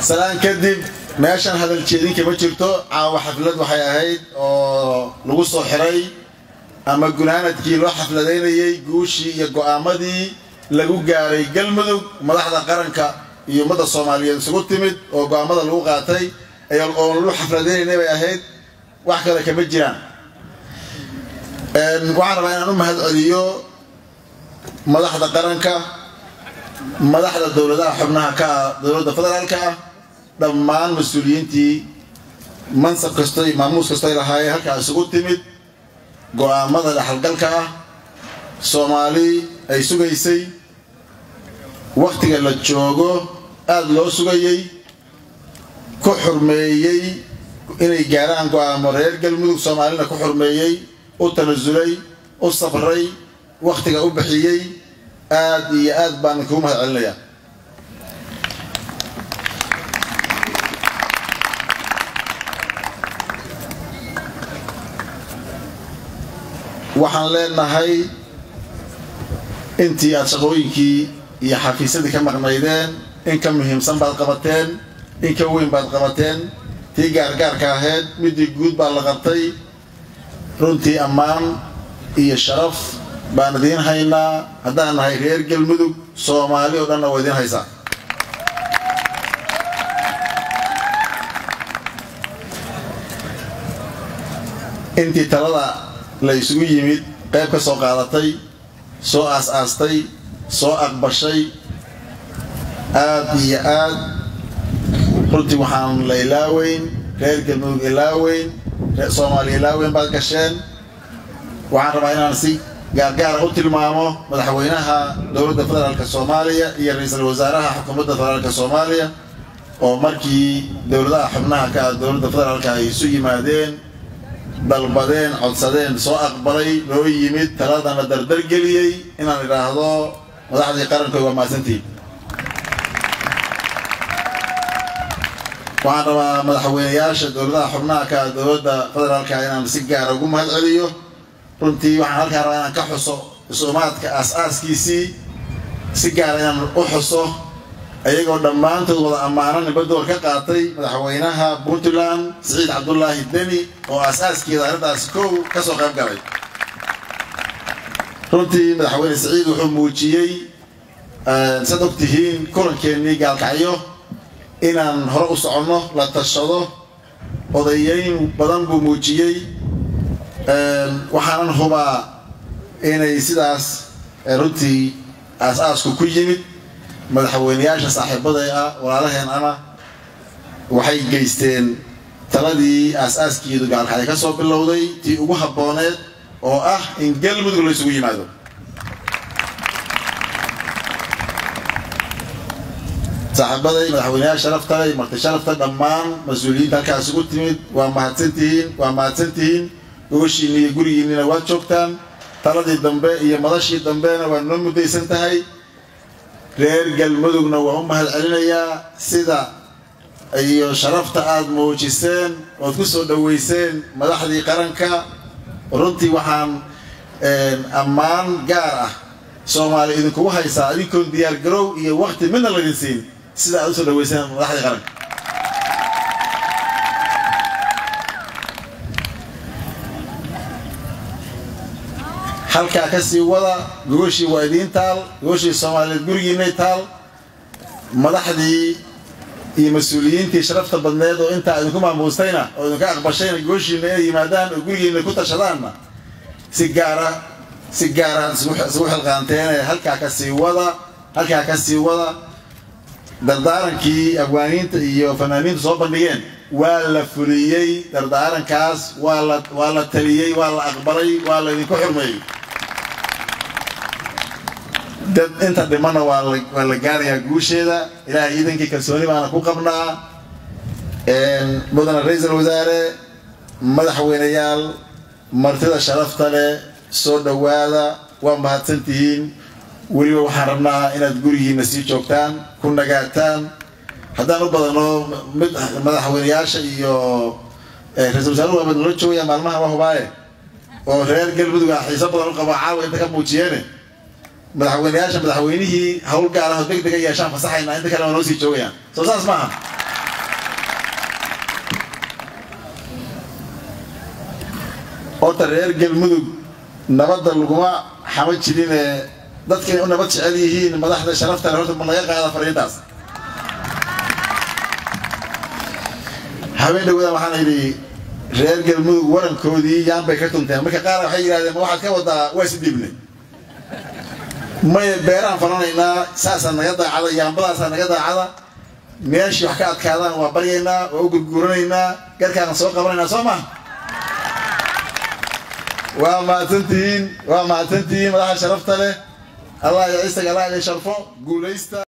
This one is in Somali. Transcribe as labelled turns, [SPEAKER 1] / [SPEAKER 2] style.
[SPEAKER 1] salaan kadib meeshan hadal jeedin kama jirto caawa xaflad waxay ahayd oo lagu soo xiray ama gunaanadkii loo xafladaynayay guushii iyo go'aamadii lagu gaaray galmudug madaxda qaranka iyo ummadda soomaaliyeed isugu timid oo go'aamada lagu qaatay oo lagu xafladaynaynay bay ahayd wax kale kama jiraan waxaan rabaa inaan u mahad celiyo madaxda qaranka madaxda dowladaha xubnaha ka ah dowladda federaalka ah dhammaan mas-uuliyiintii mansab kasto iyo maamuus kasto ay lahaayeen halkaa isugu timid go'aamada dhexalgalka ah soomaali ay sugaysay wakhtiga la joogo aada loo sugayey ku xurmeeyey inay gaaraan go'aamo reer galmudug soomaalina ku xurmeeyey u tanasulay u safray wakhtiga u bixiyey aad iyo aad baan kugu mahad celinayaa waxaan leenahay intii aad shaqooyinkii iyo xafiisyadii ka maqnaydeen in ka muhiimsan baad qabateen in ka weyn baad qabateen tii gaargaarka ahayd midii guud baa la qabtay runtii ammaan iyo sharaf baan idiin haynaa haddaan nahay reer galmudug soomaali oo dhanna waa idiin haysaa intii talada la isugu yimid qayb ka soo qaadatay soo aas-aastay soo aqbashay aad iyo aad runtii waxaan la ilaaweyn reer galmudug ilaaweyn soomaaliya ilaaweyn baad gasheen waxaan rabaa inaan si gaargaara u tilmaamo madaxweynaha dowladda federaalk soomaaliya iyo ra-iisul wasaaraha xukuumadda federaalk soomaaliya oo markii dowladaha xubnaha ka ah dowladda federaalk ay isu yimaadeen dalbadeen codsadeen soo aqbalay loo yimid taladana dardargeliyey inaan idhaahdo madaxdii qarankood waa mahadsantihiin waxaan rabaa madaxweyneyaasha dowladaha xubnaha ka ah dowladda federaalka inaan si gaara ugu mahad celiyo runtii waxaan halkaan rabaa inaan ka xuso isumaadka aas-aaskiisii si gaara inaan u xuso ayagoo dhammaantood wada ammaanan nibadoor ka qaatay madaxweynaha puntland siciid cabdulaahi deni oo aas-aaskeeda arrintaas kow ka soo qayb galay runtii madaxweyne siciid wuxuu muujiyey saad og tihiin kulankeenii gaalkacyo inaan hore u soconno la tashado odayeyn badan buu muujiyey waxaanan hubaa inay sidaas runtii aas-aasku ku yimid madaxweyneyaasha saaxiibaday ah walaalaheen ana waxay geysteen taladii aas-aaskeedu gaalkacyo ka soo bilowday tii ugu habbooneed oo ah in galmudug la isugu yimaado saaxiibaday madaxweyneyaal sharaftale marti sharafta dhammaan mas-uuliyiinta halkaas ugu timid waa mahadsantihiin waa mahadsantihiin gogoshiinni iyo gurigiinnina waad joogtaan taladii dambe iyo madashii dambena waa noo muddaysan tahay reer galmudugna waan u mahad celinayaa sida iyo sharafta aada muujiseen ood ku soo dhoweyseen madaxdii qaranka runtii waxaan ammaan gaar ah soomaaliya idinkugu haysaa adinkoon diyaar garow iyo wakti midna laydin siin sida aad usoo dhaweyseen madaxdii qaranka halkaa ka sii wada gogoshii waa idiin taal gogoshii soomaaliyeed gurigiinay taal madaxdii iyo mas-uuliyiintii sharafta badneed oo intaa idinku maamuustayna oo idinka aqbashayna gogoshiina inay yimaadaan oo gurigiina ku tashadaanna si gaara si gaara isugu xilqaanteen halkaa ka sii wada halkaa ka sii wada dardaarankii afgaaniinta iyo fanaaniinta soo bandhigeen waa la fuliyey dardaarankaas waa la waa la taliyey waa la aqbalay waa la idinku xurmeeyey dad inta dhimana waa la waa la gaarayaa guusheeda ilaahay iidankii kalsooni baana ku qabnaa mudane ra-iisul wasaare madaxweyneyaal martida sharafta leh soo dhowaada waa mahadsantihiin weliba waxaan rabnaa inaad gurigiina sii joogtaan ku nagaataan haddaan u badano mid madaxweyneyaasha iyo ra-isul wasaaruhu waa madnala joogaya maalmaha waa hubaaye oo reer galmudug ah xiiso badan u qabo caawa inta ka muujiyeene madaxweyneyaasha madaxweynihii hawl gaar ah oo deg dega yeeshaan fasaxaynaa inta kale waa noo sii joogayaan soo saas maaha horta reer galmudug nabadda laguma xama jirinee dadka inay u nabad jecel yihiin madaxda sharafta horta ma laga qaada fariintaas habeen dhawada waxaan idhi reer galmudug warankoodii yaan bay ka tunteen marka qaar waxay yidhahdeen ma waxaad ka wadaa waa is dhiibnay maya beeraan falanaynaa saasaa naga daacada yaambadaasaa naga daacada meeshii wax ka adkaadaan waa baryaynaa waa u gurguuranaynaa garkaan soo qabanaynaa soo ma waa mahadsantihiin waa mahadsantihiin madaxa sharafta leh allah ya ciisaga allah ya sharfo guulaysta